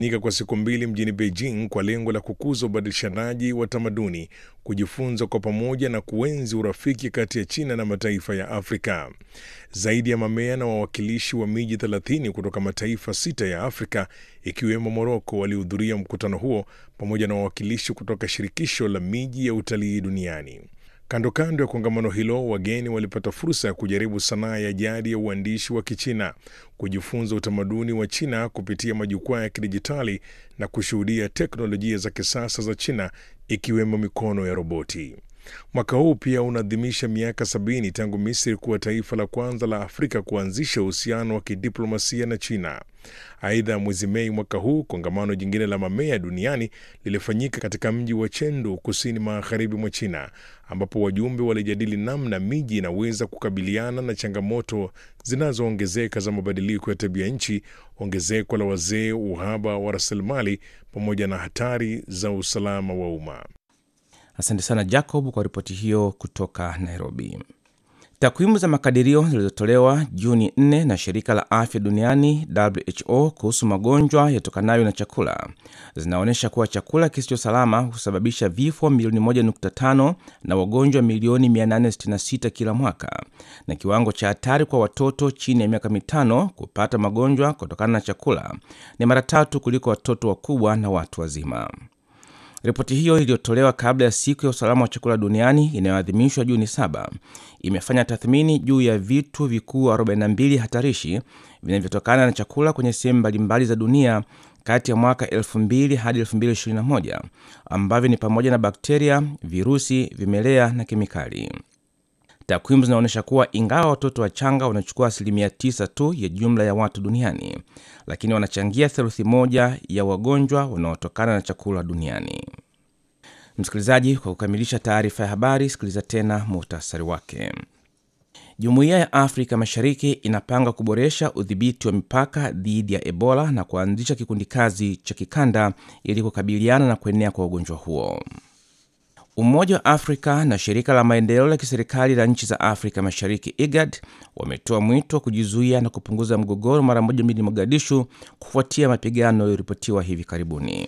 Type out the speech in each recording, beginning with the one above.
nika kwa siku mbili mjini Beijing kwa lengo la kukuza ubadilishanaji wa tamaduni, kujifunza kwa pamoja na kuenzi urafiki kati ya China na mataifa ya Afrika. Zaidi ya mamea na wawakilishi wa miji 30 kutoka mataifa sita ya Afrika ikiwemo Moroko walihudhuria mkutano huo pamoja na wawakilishi kutoka shirikisho la miji ya utalii duniani. Kando kando ya kongamano hilo, wageni walipata fursa ya kujaribu sanaa ya jadi ya uandishi wa Kichina, kujifunza utamaduni wa China kupitia majukwaa ya kidijitali na kushuhudia teknolojia za kisasa za China ikiwemo mikono ya roboti. Mwaka huu pia unaadhimisha miaka sabini tangu Misri kuwa taifa la kwanza la Afrika kuanzisha uhusiano wa kidiplomasia na China. Aidha, mwezi Mei mwaka huu kongamano jingine la mamea duniani lilifanyika katika mji wa Chengdu, kusini magharibi mwa China, ambapo wajumbe walijadili namna miji inaweza kukabiliana na changamoto zinazoongezeka za mabadiliko ya tabia nchi, ongezeko la wazee, uhaba wa rasilimali, pamoja na hatari za usalama wa umma. Asante sana Jacob kwa ripoti hiyo kutoka Nairobi. Takwimu za makadirio zilizotolewa Juni 4 na shirika la afya duniani WHO kuhusu magonjwa yatokanayo na chakula zinaonyesha kuwa chakula kisicho salama husababisha vifo milioni 1.5 na wagonjwa milioni 866 kila mwaka, na kiwango cha hatari kwa watoto chini ya miaka mitano kupata magonjwa kutokana na chakula ni mara tatu kuliko watoto wakubwa na watu wazima. Ripoti hiyo iliyotolewa kabla ya siku ya usalama wa chakula duniani inayoadhimishwa Juni saba imefanya tathmini juu ya vitu vikuu 42 hatarishi vinavyotokana na chakula kwenye sehemu mbalimbali za dunia kati ya mwaka 2000 hadi 2021 ambavyo ni pamoja na bakteria, virusi, vimelea na kemikali. Takwimu zinaonyesha kuwa ingawa watoto wachanga wanachukua asilimia 9 tu ya jumla ya watu duniani, lakini wanachangia theluthi moja ya wagonjwa wanaotokana na chakula duniani. Msikilizaji, kwa kukamilisha taarifa ya habari, sikiliza tena muhtasari wake. Jumuiya ya Afrika Mashariki inapanga kuboresha udhibiti wa mipaka dhidi ya Ebola na kuanzisha kikundi kazi cha kikanda ili kukabiliana na kuenea kwa ugonjwa huo. Umoja wa Afrika na shirika la maendeleo la kiserikali la nchi za Afrika Mashariki IGAD wametoa mwito wa kujizuia na kupunguza mgogoro mara moja mjini Mogadishu kufuatia mapigano yaliyoripotiwa hivi karibuni.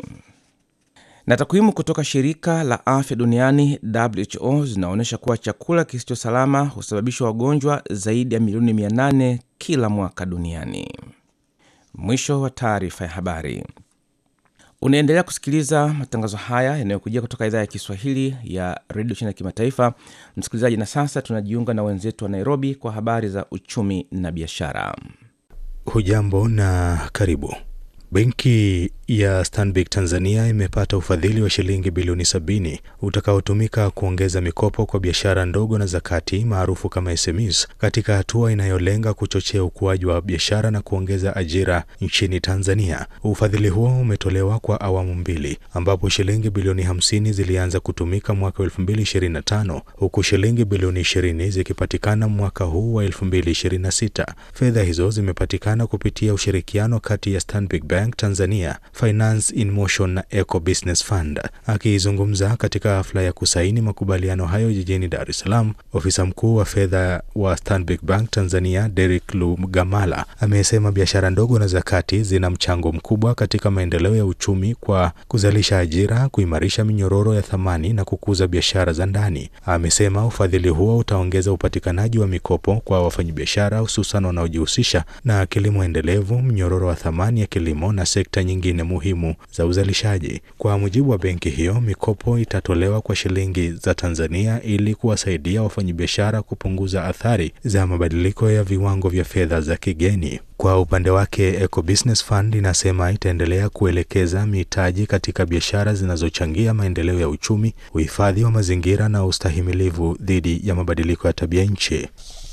Na takwimu kutoka shirika la afya duniani WHO zinaonyesha kuwa chakula kisicho salama husababisha wagonjwa zaidi ya milioni 800 kila mwaka duniani. Mwisho wa taarifa ya habari. Unaendelea kusikiliza matangazo haya yanayokujia kutoka idhaa ya Kiswahili ya redio China ya kimataifa, msikilizaji. Na sasa tunajiunga na wenzetu wa Nairobi kwa habari za uchumi na biashara. Hujambo na karibu. Benki ya Stanbic Tanzania imepata ufadhili wa shilingi bilioni sabini utakaotumika kuongeza mikopo kwa biashara ndogo na za kati maarufu kama SMEs katika hatua inayolenga kuchochea ukuaji wa biashara na kuongeza ajira nchini Tanzania. Ufadhili huo umetolewa kwa awamu mbili ambapo shilingi bilioni hamsini zilianza kutumika mwaka wa 2025 huku shilingi bilioni ishirini zikipatikana mwaka huu wa 2026. Fedha hizo zimepatikana kupitia ushirikiano kati ya Stanbic Bank Tanzania, Finance in Motion na Eco Business Fund. Akizungumza katika hafla ya kusaini makubaliano hayo jijini Dar es Salaam, ofisa mkuu wa fedha wa Stanbic Bank Tanzania Derek Lugamala amesema biashara ndogo na za kati zina mchango mkubwa katika maendeleo ya uchumi kwa kuzalisha ajira, kuimarisha minyororo ya thamani na kukuza biashara za ndani. Amesema ufadhili huo utaongeza upatikanaji wa mikopo kwa wafanyabiashara, hususan wanaojihusisha na kilimo endelevu, mnyororo wa thamani ya kilimo na sekta nyingine muhimu za uzalishaji. Kwa mujibu wa benki hiyo, mikopo itatolewa kwa shilingi za Tanzania ili kuwasaidia wafanyabiashara kupunguza athari za mabadiliko ya viwango vya fedha za kigeni. Kwa upande wake, Eco Business Fund inasema itaendelea kuelekeza mitaji katika biashara zinazochangia maendeleo ya uchumi, uhifadhi wa mazingira na ustahimilivu dhidi ya mabadiliko ya tabia nchi.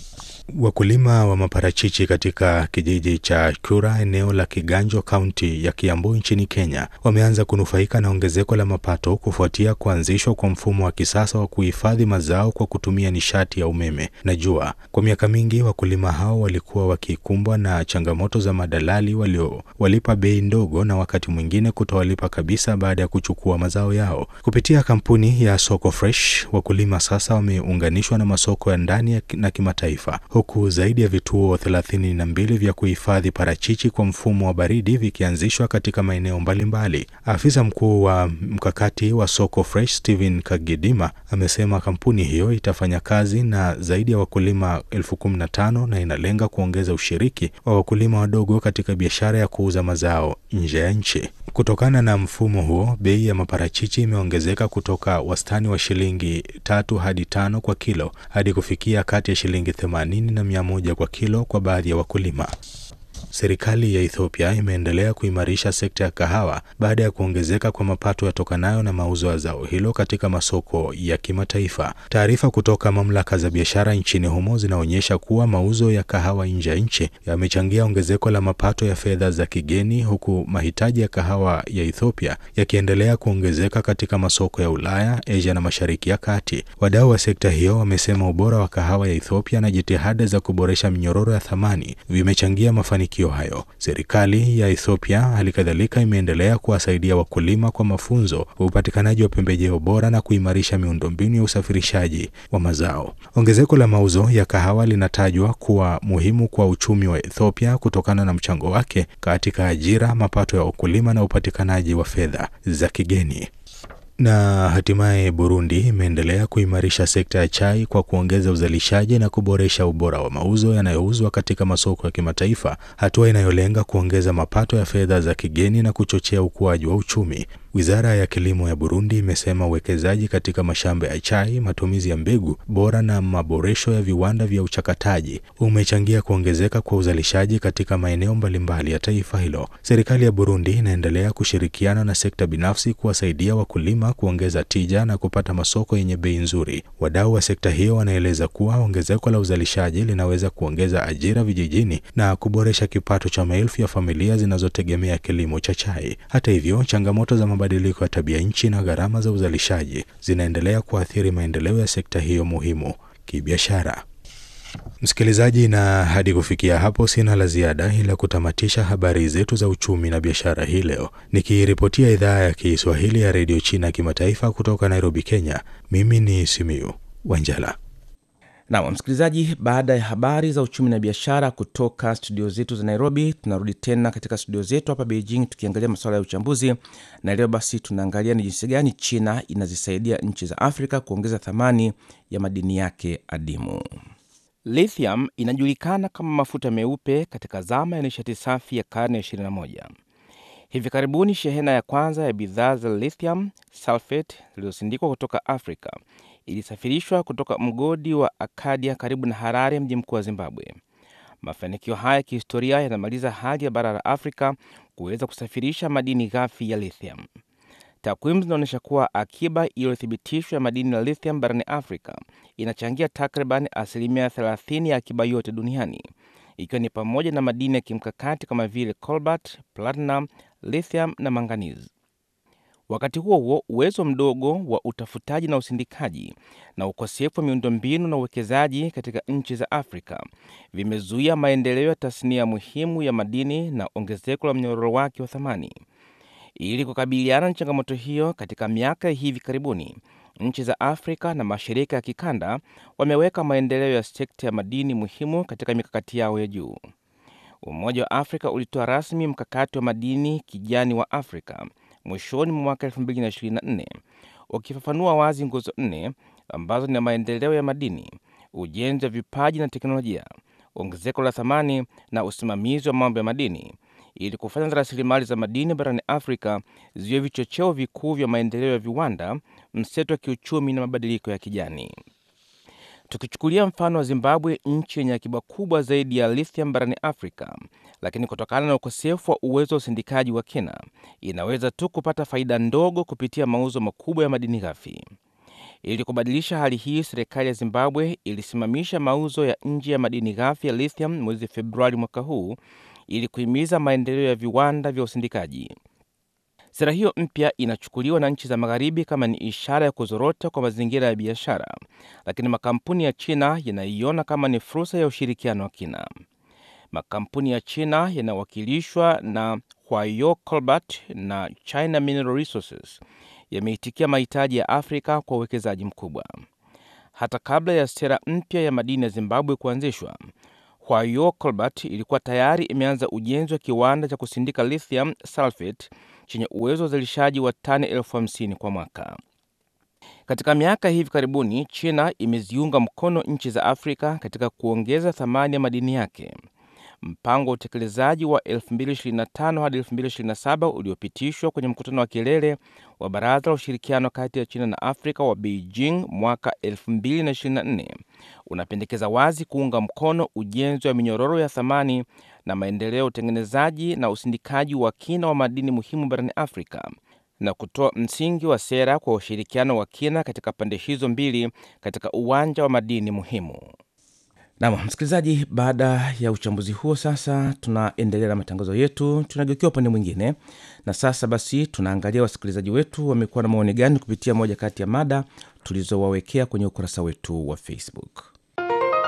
Wakulima wa maparachichi katika kijiji cha Kura eneo la Kiganjo kaunti ya Kiambu nchini Kenya wameanza kunufaika na ongezeko la mapato kufuatia kuanzishwa kwa mfumo wa kisasa wa kuhifadhi mazao kwa kutumia nishati ya umeme na jua. Kwa miaka mingi wakulima hao walikuwa wakikumbwa na changamoto za madalali waliowalipa bei ndogo na wakati mwingine kutowalipa kabisa baada ya kuchukua mazao yao. Kupitia kampuni ya Soko Fresh, wakulima sasa wameunganishwa na masoko ya ndani na kimataifa huku zaidi ya vituo thelathini na mbili vya kuhifadhi parachichi kwa mfumo wa baridi vikianzishwa katika maeneo mbalimbali. Afisa mkuu wa mkakati wa soko Fresh Steven Kagidima amesema kampuni hiyo itafanya kazi na zaidi ya wakulima elfu kumi na tano na inalenga kuongeza ushiriki wa wakulima wadogo katika biashara ya kuuza mazao nje ya nchi. Kutokana na mfumo huo, bei ya maparachichi imeongezeka kutoka wastani wa shilingi tatu hadi tano kwa kilo hadi kufikia kati ya shilingi themanini na mia moja kwa kilo kwa baadhi ya wakulima. Serikali ya Ethiopia imeendelea kuimarisha sekta ya kahawa baada ya kuongezeka kwa mapato yatokanayo na mauzo ya zao hilo katika masoko ya kimataifa. Taarifa kutoka mamlaka za biashara nchini humo zinaonyesha kuwa mauzo ya kahawa nje ya nchi yamechangia ongezeko la mapato ya fedha za kigeni, huku mahitaji ya kahawa ya Ethiopia yakiendelea kuongezeka katika masoko ya Ulaya, Asia na Mashariki ya Kati. Wadau wa sekta hiyo wamesema ubora wa kahawa ya Ethiopia na jitihada za kuboresha minyororo ya thamani vimechangia mafanikio hayo. Serikali ya Ethiopia hali kadhalika imeendelea kuwasaidia wakulima kwa mafunzo, upatikanaji wa pembejeo bora na kuimarisha miundombinu ya usafirishaji wa mazao. Ongezeko la mauzo ya kahawa linatajwa kuwa muhimu kwa uchumi wa Ethiopia kutokana na mchango wake katika ajira, mapato ya wakulima na upatikanaji wa fedha za kigeni. Na hatimaye Burundi imeendelea kuimarisha sekta ya chai kwa kuongeza uzalishaji na kuboresha ubora wa mauzo yanayouzwa katika masoko ya kimataifa, hatua inayolenga kuongeza mapato ya fedha za kigeni na kuchochea ukuaji wa uchumi. Wizara ya kilimo ya Burundi imesema uwekezaji katika mashamba ya chai, matumizi ya mbegu bora na maboresho ya viwanda vya uchakataji umechangia kuongezeka kwa uzalishaji katika maeneo mbalimbali ya taifa hilo. Serikali ya Burundi inaendelea kushirikiana na sekta binafsi kuwasaidia wakulima kuongeza tija na kupata masoko yenye bei nzuri. Wadau wa sekta hiyo wanaeleza kuwa ongezeko la uzalishaji linaweza kuongeza ajira vijijini na kuboresha kipato cha maelfu ya familia zinazotegemea kilimo cha chai. Hata hivyo, changamoto za mabadiliko ya tabia nchi na gharama za uzalishaji zinaendelea kuathiri maendeleo ya sekta hiyo muhimu kibiashara. Msikilizaji, na hadi kufikia hapo sina la ziada ila kutamatisha habari zetu za uchumi na biashara hii leo, nikiripotia idhaa ya Kiswahili ya redio China kimataifa kutoka Nairobi, Kenya. Mimi ni Simiu Wanjala. Nam msikilizaji, baada ya habari za uchumi na biashara kutoka studio zetu za Nairobi, tunarudi tena katika studio zetu hapa Beijing tukiangalia masuala ya uchambuzi, na leo basi tunaangalia ni jinsi gani China inazisaidia nchi za Afrika kuongeza thamani ya madini yake adimu. Lithium inajulikana kama mafuta meupe katika zama ya nishati safi ya karne ya 21. Hivi karibuni shehena ya kwanza ya bidhaa za lithium sulfate zilizosindikwa kutoka Afrika ilisafirishwa kutoka mgodi wa Akadia karibu na Harare, mji mkuu wa Zimbabwe. Mafanikio haya ya kihistoria yanamaliza hali ya bara la Afrika kuweza kusafirisha madini ghafi ya lithium. Takwimu zinaonyesha kuwa akiba iliyothibitishwa ya madini ya lithium barani Afrika inachangia takriban asilimia 30 ya akiba yote duniani, ikiwa ni pamoja na madini ya kimkakati kama vile cobalt, platinum, lithium na manganese. Wakati huo huo, uwezo mdogo wa utafutaji na usindikaji na ukosefu wa miundombinu na uwekezaji katika nchi za Afrika vimezuia maendeleo ya tasnia muhimu ya madini na ongezeko la mnyororo wake wa thamani. Ili kukabiliana na changamoto hiyo, katika miaka ya hivi karibuni, nchi za Afrika na mashirika ya kikanda wameweka maendeleo ya sekta ya madini muhimu katika mikakati yao ya juu. Umoja wa Afrika ulitoa rasmi mkakati wa madini kijani wa Afrika mwishoni mwa mwaka 2024 ukifafanua wazi nguzo nne ambazo ni maendeleo ya madini, ujenzi wa vipaji na teknolojia, ongezeko la thamani na usimamizi wa mambo ya madini, ili kufanya rasilimali za madini barani Afrika ziwe vichocheo vikuu vya maendeleo ya viwanda, mseto wa kiuchumi na mabadiliko ya kijani. Tukichukulia mfano wa Zimbabwe, nchi yenye akiba kubwa zaidi ya lithium barani Afrika, lakini kutokana na ukosefu wa uwezo wa usindikaji wa kina, inaweza tu kupata faida ndogo kupitia mauzo makubwa ya madini ghafi. Ili kubadilisha hali hii, serikali ya Zimbabwe ilisimamisha mauzo ya nje ya madini ghafi ya lithium mwezi Februari mwaka huu ili kuhimiza maendeleo ya viwanda vya usindikaji. Sera hiyo mpya inachukuliwa na nchi za Magharibi kama ni ishara ya kuzorota kwa mazingira ya biashara, lakini makampuni ya China yanaiona kama ni fursa ya ushirikiano wa kina. Makampuni ya China yanawakilishwa na Huayo Cobalt na China Mineral Resources yameitikia mahitaji ya Afrika kwa uwekezaji mkubwa. hata kabla ya sera mpya ya madini ya Zimbabwe kuanzishwa. Hwayo Colbert ilikuwa tayari imeanza ujenzi wa kiwanda cha kusindika lithium sulfate chenye uwezo wa uzalishaji wa tani elfu hamsini kwa mwaka. Katika miaka hivi karibuni, China imeziunga mkono nchi za Afrika katika kuongeza thamani ya madini yake. Mpango wa utekelezaji wa 2025 hadi 2027 uliopitishwa kwenye mkutano wa kilele wa Baraza la Ushirikiano kati ya China na Afrika wa Beijing mwaka 2024 unapendekeza wazi kuunga mkono ujenzi wa minyororo ya thamani na maendeleo ya utengenezaji na usindikaji wa kina wa madini muhimu barani Afrika na kutoa msingi wa sera kwa ushirikiano wa kina katika pande hizo mbili katika uwanja wa madini muhimu. Nam msikilizaji, baada ya uchambuzi huo, sasa tunaendelea na matangazo yetu, tunageukia upande mwingine. Na sasa basi, tunaangalia wasikilizaji wetu wamekuwa na maoni gani kupitia moja kati ya mada tulizowawekea kwenye ukurasa wetu wa Facebook.